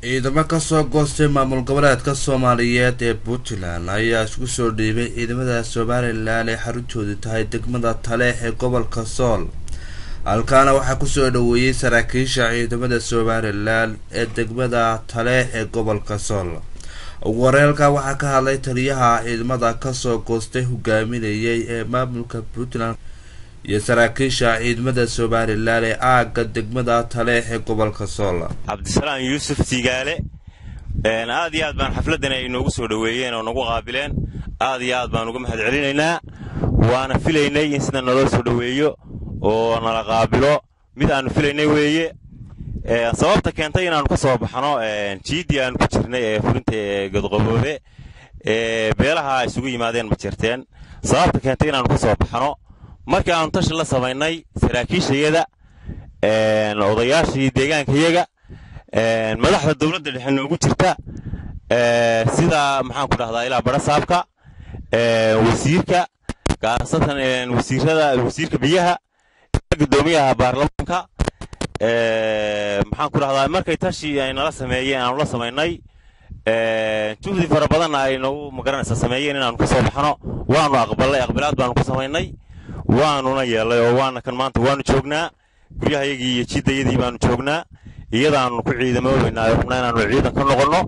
ciidamo kasoo goostay maamul goboleedka soomaaliyeed ee puntland ayaa isku soo dhiibay ciidamada somalilan ee xaruntoodu tahay degmada taleex ee gobolka sool halkaana waxaa kusoo dhaweeyey saraakiisha ciidamada somalilan ee degmada taleex ee gobolka sool ugu horeelka waxaa ka hadlay taliyaha ciidamada kasoo goostay hogaaminayay ee maamulka puntland iyo saraakiisha ciidamada somalilan ee aagga degmada taleex ee gobolka sool cabdisalaam yuusuf tigaale aad iyo aad baan xafladdan ay noogu soo dhoweeyeen oo nagu qaabileen aad iyo aad baan uga mahad celinaynaa waana filaynay in sida naloo soo dhoweeyo oo nala qaabilo mid aanu filaynay weeye sababta keentay inaannu ka soo baxno jiiddii aanu ku jirnay ee fulinta ee godqaboobe ee beelaha isugu yimaadeen ma jirteen sababta keentay inaannu ka soo baxno markii aanu tashi la samaynay saraakiishayada odayaashii deegaankayaga madaxda dowladda dhexe noogu jirta sida maxaanku dhahdaa ilaa barasaabka wasiirka gaasatan wasiirada wasiirka biyaha gudoomiyaha baarlamaanka maxaanku dhahdaa markay tashi ay nala sameeyeen aanu la samaynay juhdi fara badanna ay nagu magaranaysa sameeyeen inaanu ka soo baxno waanu aqbalay aqbilaad baanu ku samaynay waanuna yeelay oo waana kan maanta waanu joognaa guryahayagii iyo jiddayadii baanu joognaa iyadaanu ku ciidamoobaynaa rabnaa inaanu ciidan ka noqonno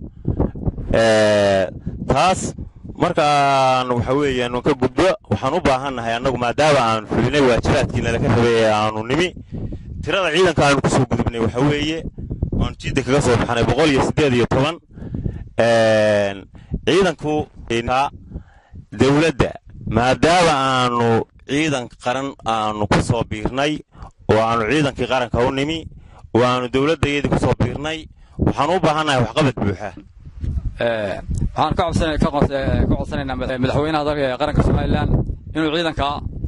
taas markaan waxa weeyaan ka gudbo waxaan u baahannahay annagu maadaama aanu fulinay waajibaadkii nalaka rabay ee aanu nimi tirada ciidanka aanu kusoo gudubnay waxa weeye waanu jidda kaga soo baxnay boqol iyo siddeed iyo toban ciidanku dowladda maadaama aanu ciidan qaran aanu ku soo biirnay oo aanu ciidankii qaranka u nimi oo aanu dowladdayadii ku soo biirnay waxaan u baahannahay waxqabad buuxa waxaan ka codsanaynaa madaxweynaha dalka qaranka somalilan inuu ciidanka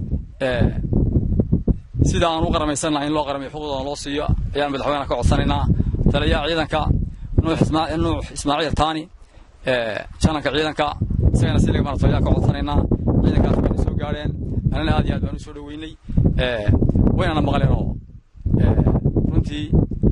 sida aan u qaramaysan lahay in loo qaramiyo xuquuqdooda loo siiyo ayaan madaxweynaha ka codsanaynaa taliyaha ciidanka nuux ismaaciil taani jananka ciidanka isagana si laga marto ayaan ka codsanaynaa ciidankaas wayna soo gaadheen anana aad iyo aad baan u soo dhoweynay waynana maqleen oo runtii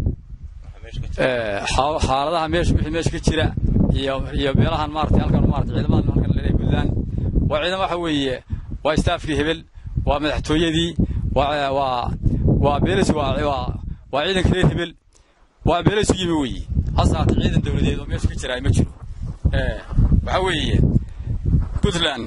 xaaladaha meesha wixii meesha ka jira iyo iyo beelahan maaragtay halkan maaragtay ciidamadan halkan leeyahay puntland waa ciidamo waxa weeye waa staafkii hebel waa madaxtooyadii waa waa waa beelasi waa waa waa ciidanka reer hebel waa beelasi yimi weeye hase haatee ciidan dowladeed oo meesha ka jira ma jiro waxa weeye puntland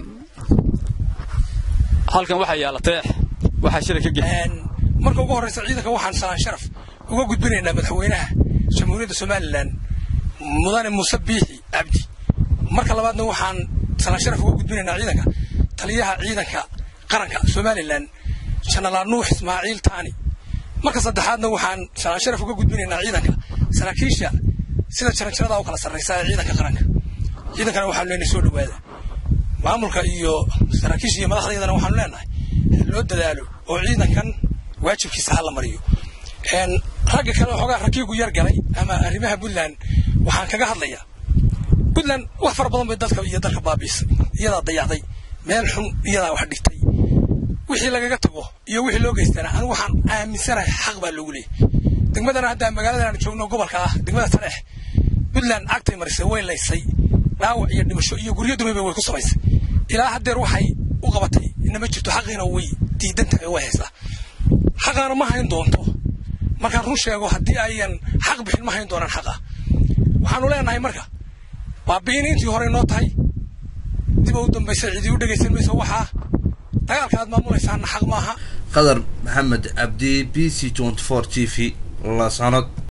halkan waxaa yaalla teex waxaa shira ka gel marka ugu horraysa ciidanka waxaan salaan sharaf uga gudbinaynaa madaxweynaha jamhuuriyadda somalilan mudane muuse biixi cabdi marka labaadna waxaan salaan sharaf uga gudbinaynaa ciidanka taliyaha ciidanka qaranka somalilan janalaal nuux ismaaciil taani marka saddexaadna waxaan salaan sharaf uga gudbinaynaa ciidanka saraakiisha sida jaranjarada u kala sarraysa ee ciidanka qaranka ciidankana waxaanu leenahay soo dhowaada maamulka iyo saraakiisha iyo madaxdaydana waxaanu leenahay loo dadaalo oo ciidankan waajibkiisa ha la mariyo ragga kale xoogaa rakiigu yar galay ama arrimaha puntland waxaan kaga hadlayaa puntland wax fara badan bay dadka iyo dalka baabiisay iyadaa dayacday meel xun iyadaa wax dhigtay wixii lagaga tago iyo wixii loo geystana anigu waxaan aaminsanahay xaq baa loogu leeyay degmadana hadda magaaladan aan joogno gobolka ah degmada tareex puntland cagtay marisay way laysay dhaawac iyo dhimasho iyo guryo dumayba way ku samaysay ilaa haddeer waxay u qabatay inama jirto xaqiina way diidan tahay way haysaa xaqaana ma hayn doonto markaan run sheego haddii ayan xaq bixin ma hayn doonaan xaqa waxaanu leenahay marka baabi'in intii hore noo tahay dib u dambaysa cidii u dhegaysan mayso waxaa dagaalka aad maamulaysaana xaq maaha qadar maxamed cabdi b c t t v lasanad